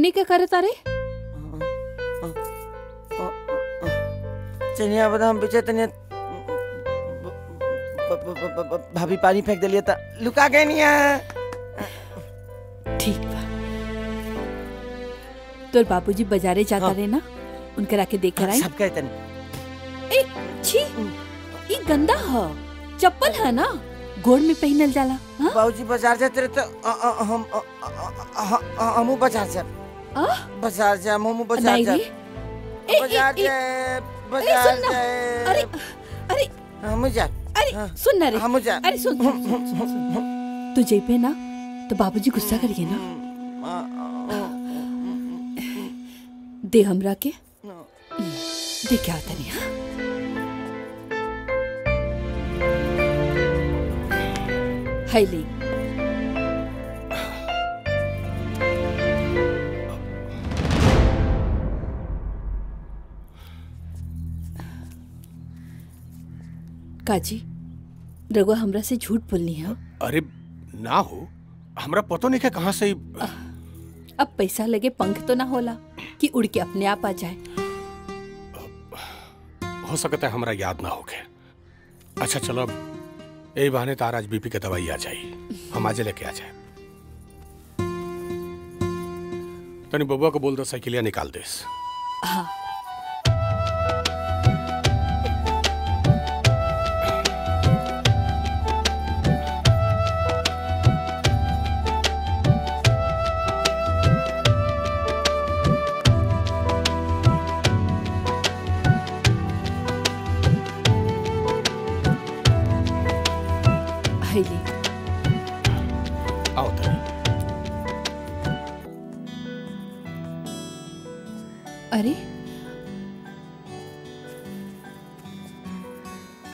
एने क्या करत अरे चनिया बादाम बेचे तनिया भाभी पानी फेंक दिलिए त लुका गए निया ठीक बा तोर बाबूजी बाजारे जाता हाँ। रहे ना उनके राके देख कर आई सब कहे तनी ए छी ई गंदा ह चप्पल है ना गोड़ में पहनल जाला हाँ बाबूजी बाजार जाते रहे तो अ- अ- हम अ- अ- अ- अ- हमू बाजार जाब आ? बाजार जाब हमू बाजार नहीं जाब रे ए, ए, बाजार ए, जाब अरे बाजार सुन ना अरे जाब अरे हमू जाब अरे सुन ना रे हमू जाब अरे सुन सुन, सुन, सुन, सुन। तू जेबे ना तो बाबूजी गुस्सा करिए ना दे हमरा के दे क्या तनी हाँ है ले काजी रघुआ हमरा से झूठ बोलनी है अरे ना हो हमरा पतो नहीं है कहाँ से ई- अब पैसा लगे पंख तो ना होला कि उड़ के अपने आप आ जाए हो सकता है हमरा याद ना होके अच्छा चलो अब यही बहाने तार आज बीपी के दवाई आ जाई हम आज लेके आ जाए तनी बबुआ को बोल दो साइकिलिया निकाल देस हाँ है ले